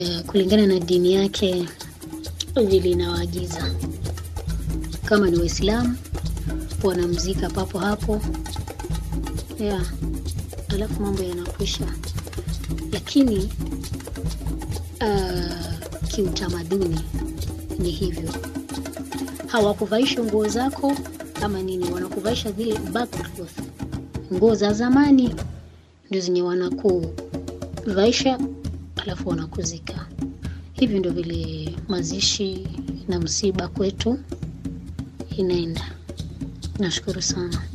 eh, kulingana na dini yake vile inawaagiza. Kama ni Waislamu wanamzika papo hapo, yeah, alafu mambo yanakwisha. Lakini uh, kiutamaduni ni hivyo, hawakuvaisha nguo zako ama nini, wanakuvaisha zile backcloth, nguo za zamani ndio zenye wanakuvaisha alafu wanakuzika. Hivi ndio vile mazishi na msiba kwetu inaenda. Nashukuru sana.